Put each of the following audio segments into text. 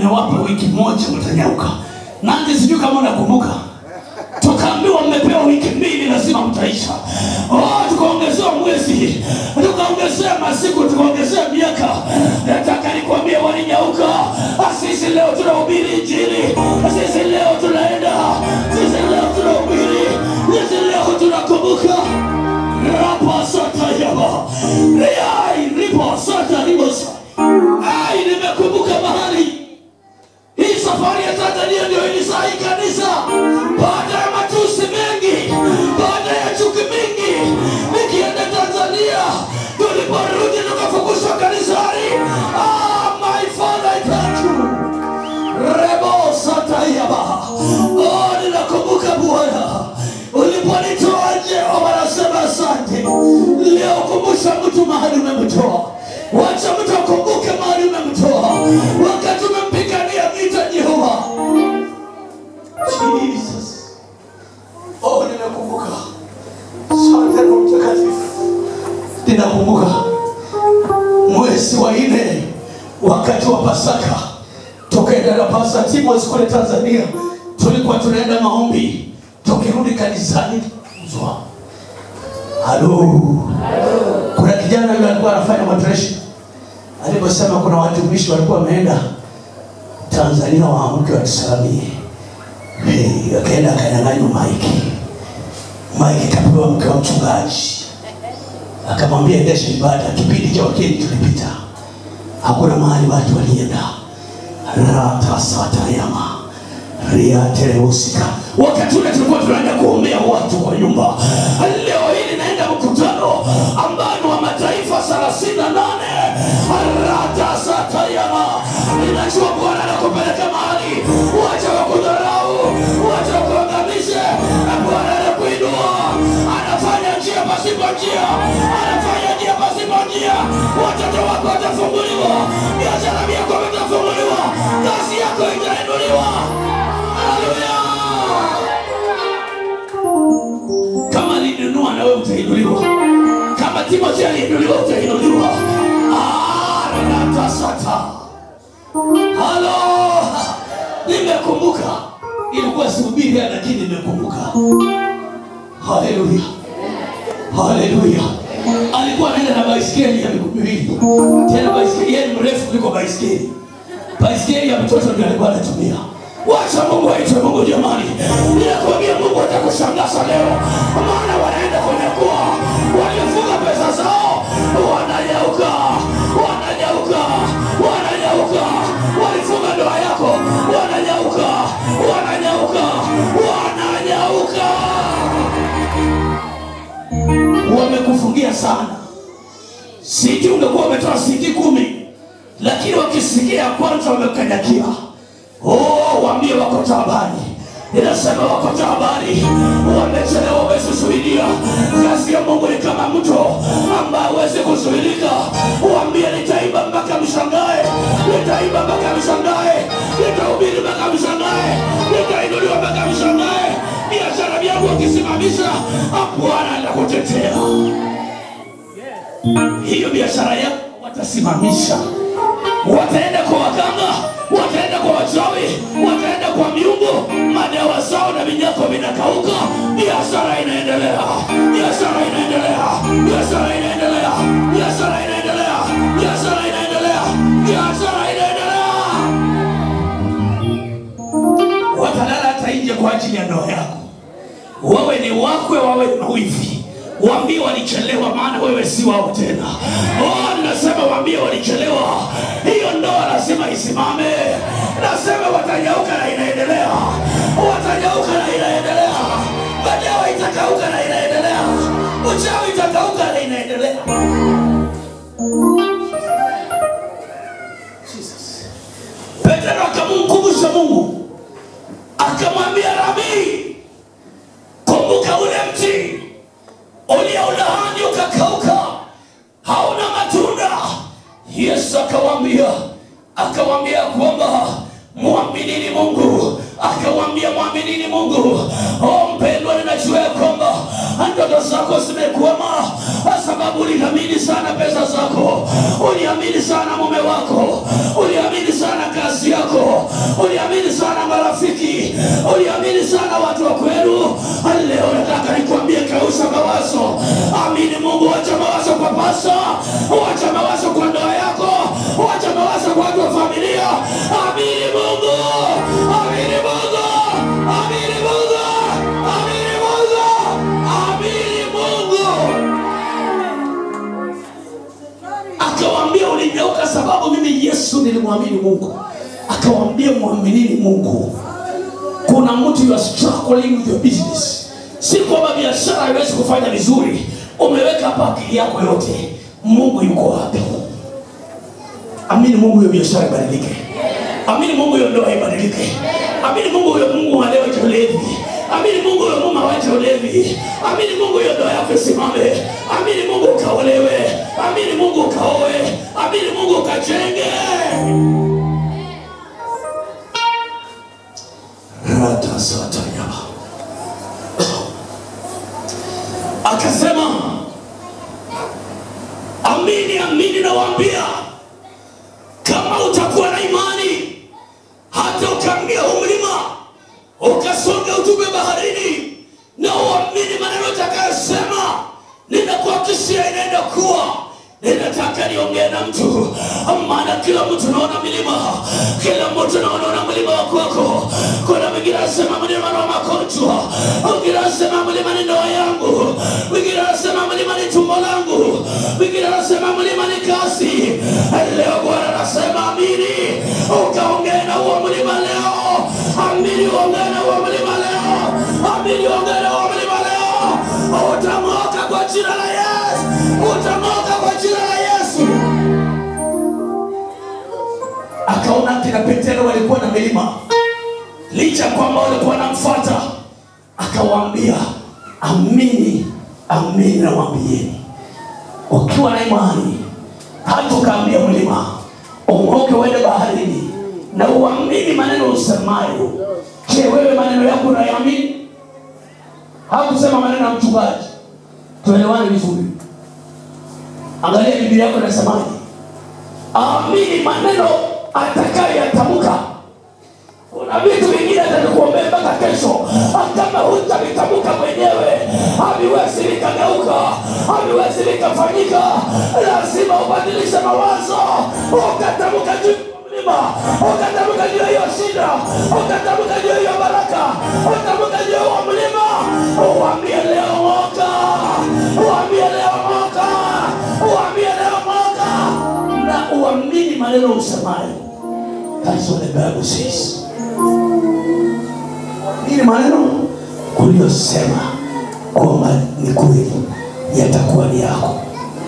nimewapa wiki moja mtanyauka. Nandi, sijui kama unakumbuka, tukaambiwa mmepewa wiki mbili, lazima mtaisha. Oh, tukaongezewa mwezi, tukaongezea masiku, tukaongezea miaka. Nataka nikwambie, walinyauka. Sisi leo tunahubiri Injili, sisi leo tunaenda, sisi leo tunahubiri, sisi leo tunakumbuka rapasatayaba riai riposata ribosa ai nimekumbuka mahali hii safari ya tanzania ndio ilisahi kanisa baada ya matusi mengi baada ya chuki mingi nikienda tanzania tuliporudi tukafukuzwa kanisani ah, my father I thank you rebo satayaba oh, ninakumbuka bwana uliponitoa nje wanasema asante leo kumbusha mtu mahali umemtoa wacha mtu akumbuke mahali umemtoa wakati umempigania vita jehova jesus oh ninakumbuka asante Roho mtakatifu ninakumbuka mwezi wa nne wakati wa pasaka tukaenda na pasa timos kule tanzania tulikuwa tunaenda maombi tukirudi kanisani mzwa halo kuna kijana yule alikuwa anafanya moderation aliposema kuna watumishi walikuwa wameenda tanzania waamke watusalamie hey, akaenda akanyang'anywa maiki maiki kapewa mke wa mchungaji akamwambia endesha ibada kipindi cha wakeni tulipita hakuna mahali watu walienda ratasatayama riatelehusika wakati ule tulikuwa tunaenda kuombea watu kwa nyumba leo hili naenda mkutano ambao ni wa mataifa thelathini na nane ratasatayama ninajua bwana anakupeleka mahali wacha wakudharau wacha wakuangamishe bwana anakuinua anafanya njia pasipo njia anafanya njia pasipo njia watoto wako watafunguliwa biashara yako vitafunguliwa kazi yako itainuliwa haleluya kama alinunua na wewe utainuliwa kama timothy aliinuliwa utainuliwa aratasata halo nimekumbuka ilikuwa sihubiri lakini nimekumbuka haleluya haleluya alikuwa anaenda na baiskeli ya miguu miwili tena baiskeli yeye ni mrefu kuliko baiskeli baiskeli ya mtoto ndio alikuwa anatumia wacha mungu aitwe mungu jamani ninakwambia mungu atakushangaza leo maana wanaenda kunyakua waliofunga pesa zao wananyauka wananyauka wananyauka walifunga ndoa yako wananyauka wananyauka wananyauka wamekufungia sana siti ungekuwa umetoa siti kumi lakini wakisikia ya kwanza wamekanyakia oh, waambie wako taabani inasema wako taabani wamechelewa wamesusuilia kazi ya mungu ni kama mto ambaye hawezi kuzuilika waambie nitaimba mpaka mshangae nitaimba mpaka mshangae nitahubiri mpaka mshangae nitainuliwa mpaka mshangae biashara vyangu wakisimamisha bwana atakutetea hiyo biashara yako watasimamisha wataenda kwa waganga wataenda kwa wachawi wataenda kwa miungu madawa zao na vinyako vinakauka biashara inaendelea biashara inaendelea biashara inaendelea biashara inaendelea biashara inaendelea biashara inaendelea watalala hata nje kwa ajili ya ndoa yako wawe ni wakwe wawe ni mawivi waambie walichelewa maana wewe si wao tena oh, nasema waambie walichelewa hiyo ndoa lazima isimame nasema watanyauka na inaendelea watanyauka na inaendelea madawa itakauka na inaendelea uchawi itakauka na inaendelea Jesus. petero akamkumbusha mungu akamwambia rabii kumbuka ule mti ulioulaani ukakauka hauna matunda yesu akawambia akawambia kwamba mwaminini mungu akawambia mwaminini mungu o mpendwa ninajua ya kwamba ndoto zako zimekwama kwa sababu sababu uliamini sana pesa zako uliamini sana mume wako uliamini sana kazi yako uliamini sana marafiki uliamini sana watu wa kwenu leo nataka nikwambie kausa mawazo amini mungu wacha mawazo kwa pasa wacha mawazo kwa ndoa yako wacha mawazo kwa watu wa familia amini mungu amini mungu amini mungu amini mungu amini mungu akawaambia ulinyauka sababu mimi yesu nilimwamini mungu akawaambia mwaminini mungu kuna mtu you are struggling with your business si kwamba biashara haiwezi kufanya vizuri umeweka hapa akili yako yote mungu yuko wapi amini mungu hiyo biashara ibadilike amini mungu hiyo ndoa ibadilike amini mungu huyo mungu alewache ulevi amini mungu huyo mume awache ulevi amini mungu hiyo ndoa yako isimame amini mungu ukaolewe amini mungu ukaowe amini mungu ukajenge ratasatayaba akasema amini amini nawaambia kama utakuwa na imani hata ukaambia huu mlima ukasonga utupe baharini na uamini maneno utakayosema ninakuhakikishia inaenda kuwa ninataka niongee na mtu maana kila mtu naona milima kila mtu naona mlima wa kwako kuna mwingine anasema mlima na magonjwa mwingine anasema mlima ni ndoa yangu mwingine anasema mlima ni tumbo langu mwingine anasema mlima ni kazi leo bwana anasema amini ukaongee na huo mlima leo amini uongee na huo mlima leo amini uongee na huo mlima leo utamoka kwa jina la yesu utamoka kwa jina la yesu akaona kina petero walikuwa na milima licha kwamba walikuwa namfata akawaambia amini amini nawambieni ukiwa na imani hata ukaambia mlima ung'oke uende baharini na uamini maneno usemayo je wewe maneno yako unayaamini hakusema maneno ya mchungaji tuelewane vizuri angalia biblia yako inasemaje amini maneno atakayoyatamka kuna vitu vingine atakuombea mpaka kesho kama hutavitamka mwenyewe haviwezi vikageuka haviwezi vikafanyika lazima ubadilishe mawazo ukatamka juu ya mlima ukatamka juu ya hiyo shida ukatamka juu ya hiyo baraka ukatamka juu ya huo mlima uambie leo moka uambie leo moka uambie leo moka na uamini maneno usemayo That's what the Bible says. Nini maneno uliyosema kwamba ni kweli yatakuwa ni yako.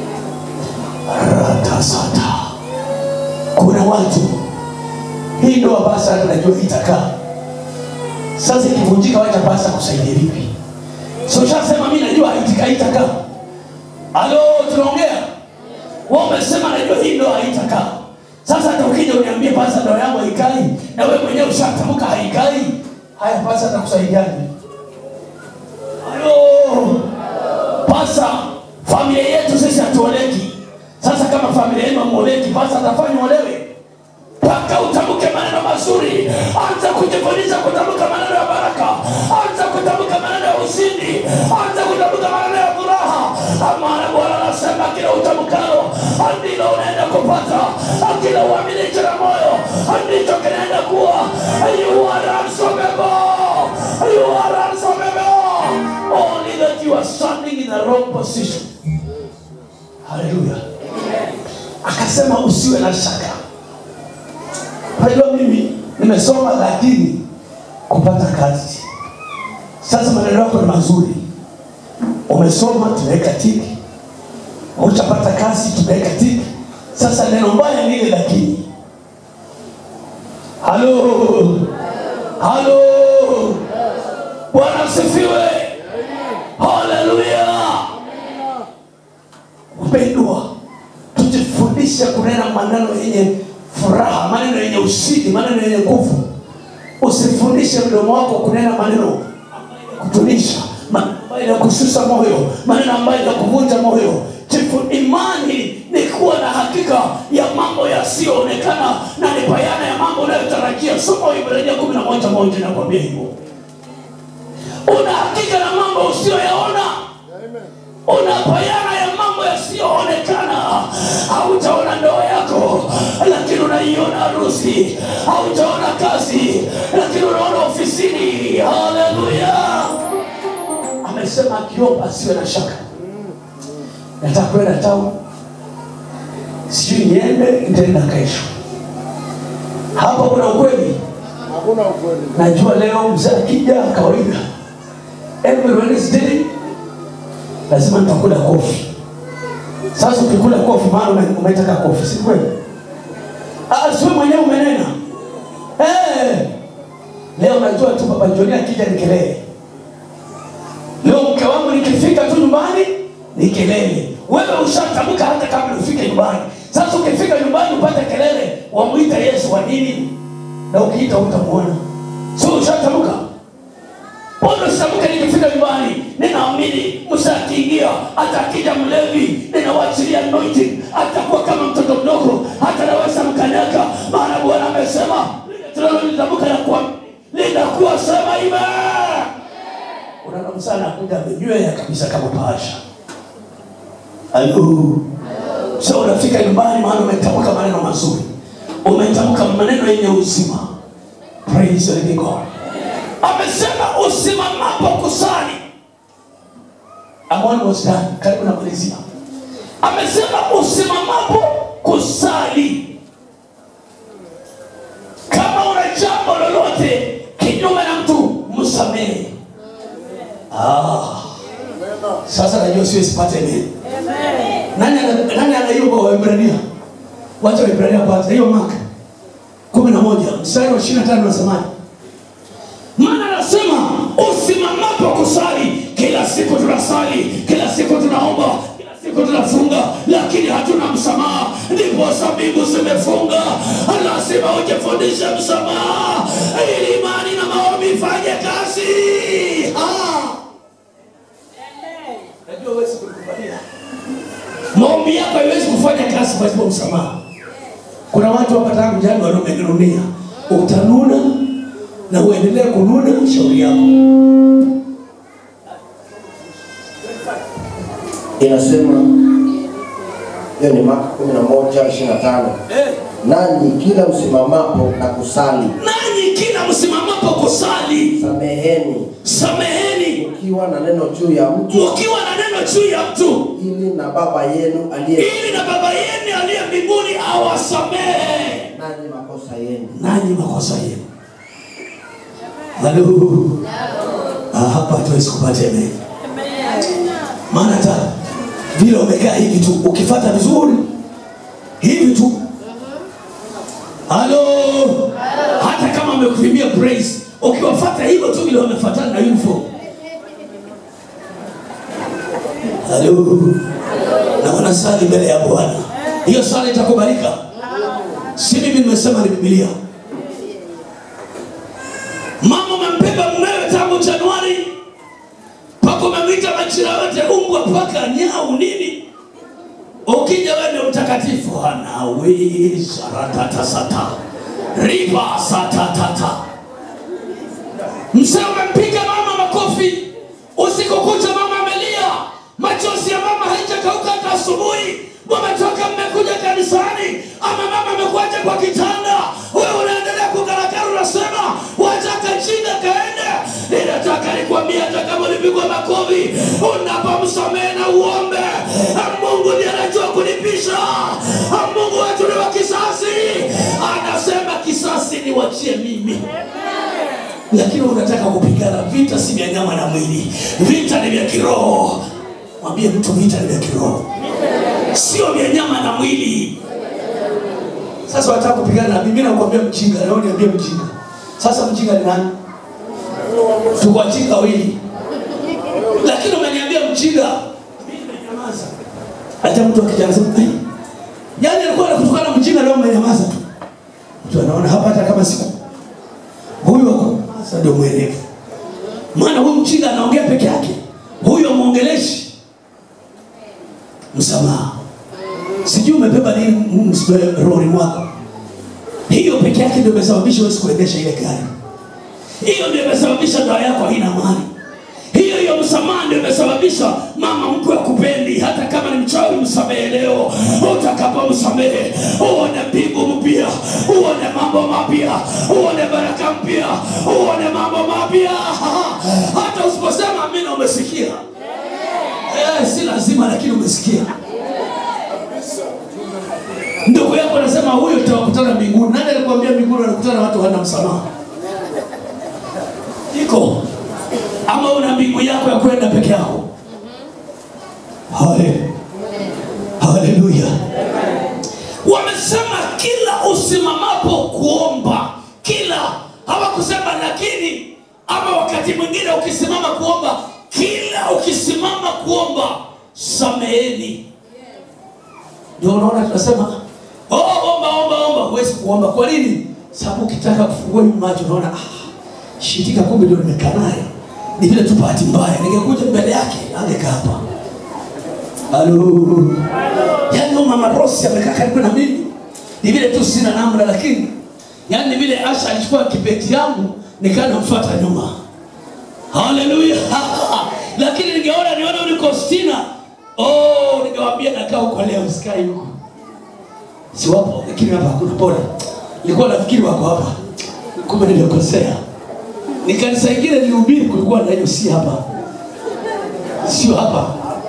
Ratasata. Kuna watu hii ndoa basa tunajua itakaa. Sasa ikivunjika, wacha basa kusaidia vipi? So shasema mimi najua haitika itakaa. Halo, tunaongea. Wewe umesema najua hii ndoa haitakaa. Sasa hata ukija uniambie pasa ndoa yangu haikai na wewe mwenyewe ushatamka haikai, haya pasa atakusaidiaje? Halo, pasa, familia yetu sisi hatuoleki. Sasa kama familia yenu hamuoleki, pasa atafanya olewe mpaka utamke maneno mazuri. Anza kujifundisha kutamka maneno ya baraka, anza kutamka maneno ya ushindi, anza kutamka maneno ya furaha. Maana Bwana anasema kila utamkalo ndilo unaenda kupata, kila uaminicho na moyo ndicho kinaenda kuwa. You are unstoppable, you are unstoppable. Only that you are standing in the wrong position. Hallelujah. Akasema usiwe na shaka. Unajua mimi nimesoma lakini kupata kazi. Sasa maneno yako ni mazuri, umesoma tumeweka tiki, utapata kazi tumeweka tiki. Sasa neno mbaya ni ile lakini. Halo, halo, Bwana asifiwe, haleluya. Mpendwa, tujifundishe kunena maneno yenye furaha, maneno yenye ushindi, maneno yenye nguvu. Usifundishe mdomo wako kunena maneno ambayo kutunisha, maneno ambayo kushusha moyo, maneno ambayo kuvunja moyo. Jifundishe kutarajia soma Waebrania kumi na moja moja nakwambia hivyo una hakika na mambo usiyoyaona unapayana ya mambo yasiyoonekana hautaona ndoa yako lakini unaiona harusi hautaona kazi lakini unaona ofisini haleluya amesema akiomba asiwe na shaka nataka kwenda town sijui niende nitaenda kesho hapo kuna ukweli Hakuna ukweli. najua leo mzee akija kawaida every Wednesday lazima nitakula kofi sasa ukikula kofi maana ume- umetaka kofi si kweli Ah, siwe mwenyewe umenena hey! leo najua tu baba joni akija ni kelele leo mke wangu nikifika tu nyumbani ni kelele wewe ushatamka hata kabla ufike nyumbani sasa ukifika nyumbani upate kelele wamwita yesu wa nini na ukiita utamwona sio ushatamka Mbona sitamke nikifika nyumbani? Ninaamini Musa akiingia, hata akija mlevi, ninawachilia anointing, atakuwa kama mtoto mdogo, hata naweza mkanyaga, maana Bwana amesema lile tunalolitamka na kuwa linakuwa sema ime. Unaona Musa anakuja amenywea kabisa kama bahasha. Halo. So unafika nyumbani, maana umetamka maneno mazuri, umetamka maneno yenye uzima. Praise the living God amesema usimamapo kusali I'm almost done. karibu namalizia amesema usimamapo kusali kama una jambo lolote kinyume na mtu msamehe ah. sasa najua siwezi pata amen nani ana- nani ana hiyo kwa Waebrania wacha Waebrania kwanza hiyo maka kumi na moja mstari wa ishirini na tano nasemaje maana anasema usimamapo kusali kila siku tunasali kila siku tunaomba kila siku tunafunga lakini hatuna msamaha ndipo sabibu zimefunga lazima ujifundishe msamaha ili imani na maombi ifanye kazi Ah. Najua huwezi kukubalia. maombi yako haiwezi kufanya kazi pasipo msamaha kuna watu hapa tangu jana wanaomenunia utanuna na uendelee kununa shauri yako Inasema hiyo ni Marko kumi na moja ishirini na tano nanyi kila usimamapo na kusali nanyi kila msimamapo kusali sameheni sameheni ukiwa na neno juu ya mtu ukiwa na neno juu ya mtu ili na baba yenu aliye ili na baba yenu aliye mbinguni awasamehe nanyi makosa yenu nanyi makosa yenu halo Ah, hapa hatuwezi kupata amen maana hata vile umekaa hivi tu ukifata vizuri hivi tu halo hata kama amekuimbia praise ukiwafata hivyo tu vile wamefatana na uniform halo na wanasali mbele ya bwana hiyo sala itakubalika si mimi nimesema ni bibilia mama umembeba mumewe tangu januari mpaka umemwita majina yote umbwa paka nyau nini ukija wewe ndio mtakatifu anawi saratatata riba satatata mzee umempiga mama makofi usiku kucha mama amelia machozi ya mama haijakauka hata asubuhi wametoka mmekuja kanisani ama mama amekuacha kwa kitanda wewe unaendelea kukarakara unasema wataka chinga kaende ninataka nikwambia hata kama ulipigwa makofi unapomsamehe na uombe mungu ndiye anajua kulipisha mungu wetu ni wa kisasi anasema kisasi niwachie mimi lakini unataka kupigana vita si vya nyama na mwili vita ni vya kiroho mwambie mtu vita ni vya kiroho sio vya nyama na mwili sasa wataka kupigana na mimi nakwambia mjinga leo niambie mjinga sasa mjinga ni nani tuko wajinga wawili lakini umeniambia mjinga mimi nimenyamaza hata mtu akija anasema "Ai, yaani alikuwa anakutukana mjinga leo umenyamaza tu mtu anaona hapa hata kama siku huyu wako sasa ndio mwerevu maana huyu mjinga anaongea peke yake huyo mwongeleshi msamaha sijui umebeba nini m- m- rohoni mwako hiyo peke yake ndio imesababisha huwezi kuendesha ile gari hiyo ndio imesababisha ndoa yako haina amani hiyo hiyo msamaha ndio imesababisha mama mkwe akupendi hata kama ni mchawi msamehe leo utakapomsamehe uone mbingu mpya uone mambo mapya uone baraka mpya uone mambo mapya hata usiposema amina umesikia eh, si lazima lakini umesikia ndugu yako anasema huyo tutawakutana mbinguni nani alikwambia mbinguni wanakutana watu hana msamaha iko ama una mbingu yako ya kwenda peke yako Hale- haleluya wamesema kila usimamapo kuomba kila hawakusema lakini ama wakati mwingine ukisimama kuomba kila ukisimama kuomba sameheni ndio unaona tunasema oh, omba omba omba huwezi kuomba kwa nini sababu ukitaka kufungua hii macho unaona ah, shitika kumbe ndio nimekaa naye ni vile tu bahati mbaya ningekuja mbele yake angekaa hapa halo yaani huyo mama rosi amekaa karibu na mimi ni vile tu sina namna lakini yaani ni vile asha alichukua kibeti yangu nikaa namfuata nyuma haleluya lakini ningeona nione uliko stina oh ningewambia nakaa huko leo sikai huko si wapo lakini hapa hakuna pole nilikuwa nafikiri wako hapa kumbe nimekosea ni kanisa ingine nilihubiri kulikuwa na hiyo si hapa sio hapa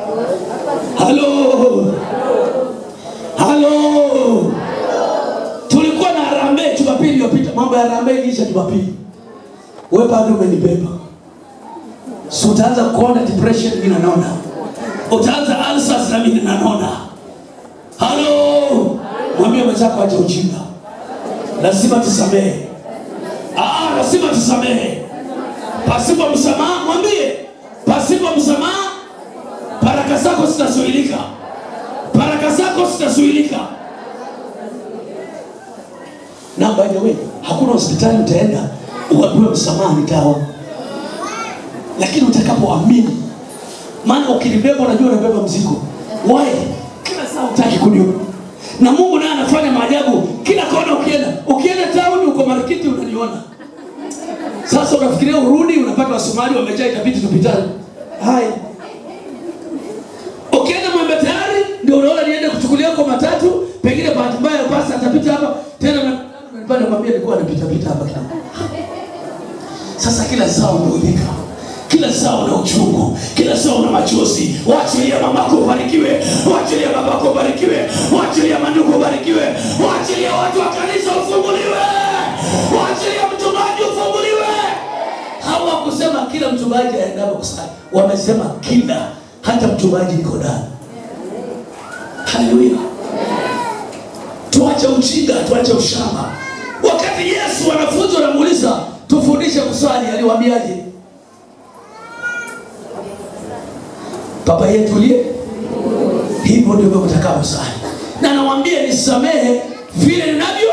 halo halo tulikuwa na harambee jumapili iliyopita mambo ya harambee iliisha jumapili we bado umenibeba si utaanza kuona depression mimi nanona utaanza ulcers na mimi nanona halo mwambie mwenzako acha ujinga lazima tusamehe Ah, lazima tusamehe pasipo msamaha mwambie pasipo msamaha baraka zako zitazuilika baraka zako zitazuilika na by the way hakuna hospitali utaenda uambiwe msamaha ni dawa lakini utakapoamini maana ukinibeba unajua unabeba mzigo why kila saa utaki kuniona na mungu naye anafanya maajabu kila kona ukienda ukienda tauni uko marikiti unaniona sasa unafikiria urudi unapata wasomali wamejaa itabidi tupitane haya ukienda mwembe tayari ndio unaona niende kuchukulia kwa matatu pengine bahati mbaya basi atapita hapa tena na- pale mwambie nilikuwa napitapita hapa kidogo sasa kila saa umeudhika kila saa una uchungu kila saa una machozi waachilia mamako ubarikiwe waachilia babako ubarikiwe waachilia mandugu ubarikiwe waachilia watu wa kanisa ufunguliwe waachilia mchungaji ufunguliwe hawakusema kila mchungaji aendapo kusali wamesema kila hata mchungaji niko ndani haleluya tuache ujinga tuache ushamba wakati yesu wanafunzi wanamuuliza tufundishe kusali aliwaambiaje baba yetu uliye hivyo ndivyo mtakavyosali na nawambia nisamehe vile ninavyo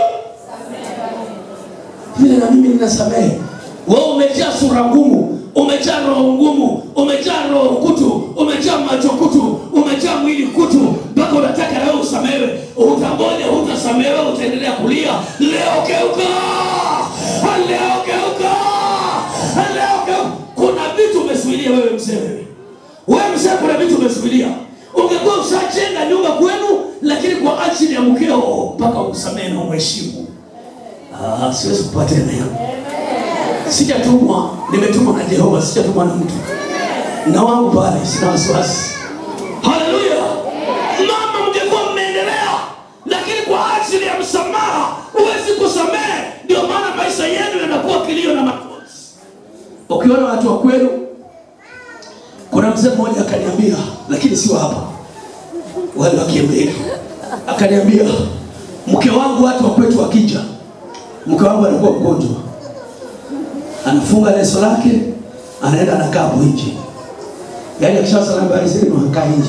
vile na mimi ninasamehe wewe umejaa sura ngumu umejaa roho ngumu umejaa roho kutu umejaa macho kutu umejaa mwili kutu mpaka unataka nawe usamehewe utangoja hutasamehewe utaendelea kulia leo geuka leo geuka leo geuka kuna vitu umesuilia wewe mzee wewe wewe mzee kuna vitu umesuilia ungekuwa ushajenga nyumba kwenu lakini kwa ajili ya mkeo mpaka umsamehe na umheshimu Ah, siwezi kupatia neno sijatumwa nimetumwa na jehova sijatumwa na mtu na wangu pale sina wasiwasi haleluya mama mngekuwa mmeendelea lakini kwa ajili ya msamaha huwezi kusamehe ndio maana maisha yenu yanakuwa kilio na machozi ukiona watu wa kwenu kuna mzee mmoja akaniambia lakini sio hapa wale wakiembea akaniambia mke wangu watu wa kwetu wakija mke wangu anakuwa mgonjwa anafunga leso lake anaenda anakaa hapo nje yaani akishasala habari zenu akaa nje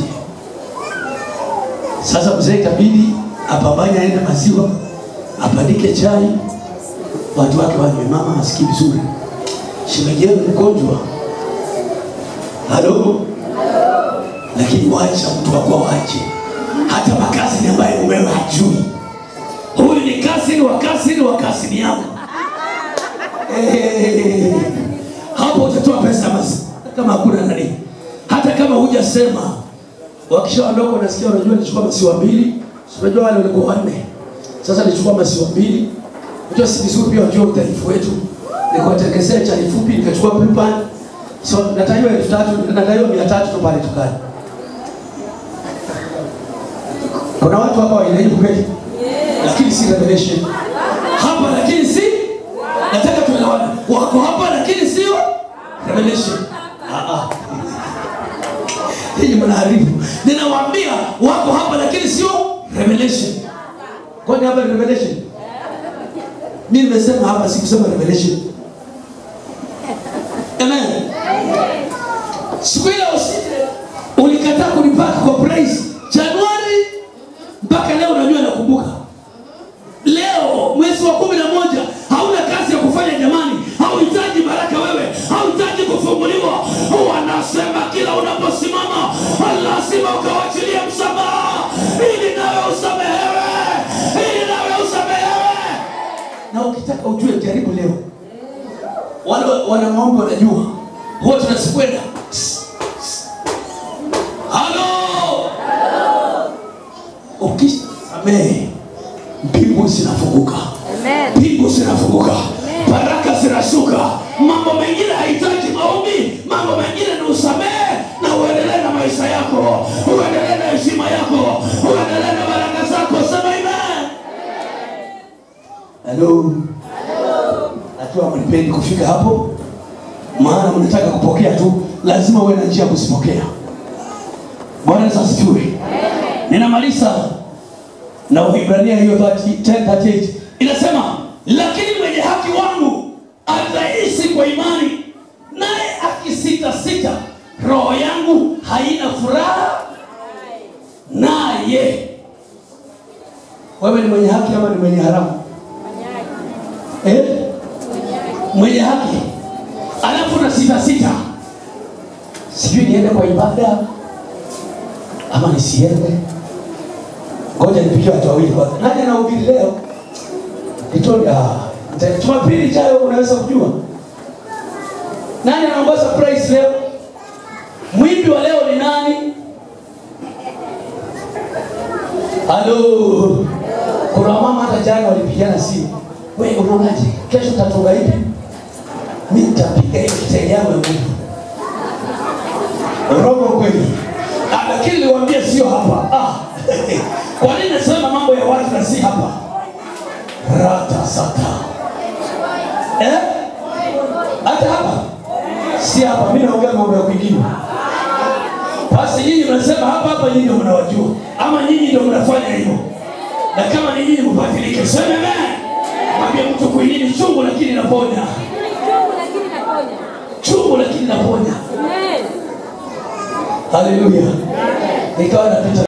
sasa mzee itabidi apambanye aende maziwa apandike chai watu wake wanywe mama asikii vizuri shemeji yenu mgonjwa halo lakini wacha mtu wakuwa wache hata makazi ni ambaye mumewe hajui huyu ni kasiri wa kasiri wa kasiri yako Eh, hapo utatoa pesa basi kama hakuna nani hata kama hujasema wakishaondoka unasikia unajua nichukua masiwa mbili Si unajua wale walikuwa wanne sasa nichukua masiwa mbili unajua si vizuri pia wajua udhaifu wetu nikuwatekesea chai fupi nikachukua pipan so nataiwa elfu tatu nataiwa mia tatu tu pale tukani kuna watu hapa wainajibu kweli lakini si revelation hapa lakini si nataka tuelewane wako hapa lakini sio revelation Ah, ah. hii mnaharibu ninawaambia wako hapa lakini sio revelation kwani hapa ni revelation mi nimesema hapa sikusema revelation amen siku ile usi- ulikataa kunipaka kwa price januari mpaka leo unajua nakumbuka leo mwezi wa kumi na moja hauna kazi ya kufanya jamani hauhitaji baraka wewe hauhitaji kufunguliwa wanasema kila unaposimama lazima ukawachilia msamaha ili nawe usamehewe ili nawe usamehewe na ukitaka ujue jaribu leo wale wana maombi wanajua huwa tunasikwenda halo ukisamehe mbingu zinafunguka Amen. mbingu zinafunguka baraka zinashuka mambo mengine hahitaji maombi mambo mengine ni usamehe na uendelee na maisha yako uendelee na heshima yako uendelee na baraka zako sema amen halo najua mnipendi kufika hapo maana mnataka kupokea tu lazima uwe na njia ya kuzipokea bwana yesu asifiwe ninamaliza na Waibrania hiyo 30 10:38 inasema, lakini mwenye haki wangu ataishi kwa imani, naye akisita sita, roho yangu haina furaha naye. Wewe ni mwenye haki ama ni mwenye haramu? Eh? Mwenye haki alafu na sita sita, sijui niende kwa ibada ama nisiende ngoja nipigie watu wawili kwanza. Nani anahubiri leo? Kitoni ah. nita- Jumapili ijayo unaweza kujua. Nani anaongoza praise leo? Mwimbi wa leo ni nani? Halo. Kuna mama hata jana walipigana simu. Wewe unaonaje? Kesho tatunga hivi? Mimi nitapiga hiyo kitenge yangu ya Mungu. Roho kweli. Ah, lakini niwaambie sio hapa. Ah. Kwa nini nasema mambo ya watu na si hapa? Rata sata. Eh? Hata hapa? Si hapa. Mimi naongea mambo ya kwingine. Basi nyinyi mnasema hapa hapa, nyinyi ndio mnawajua, ama nyinyi ndio mnafanya hivyo. Na kama ni nyinyi mbadilike, sema amen. Mwambie mtu kuinini chungu, lakini naponya, Chungu lakini naponya. chungu lakini naponya. Amen. Haleluya. Nikawa napita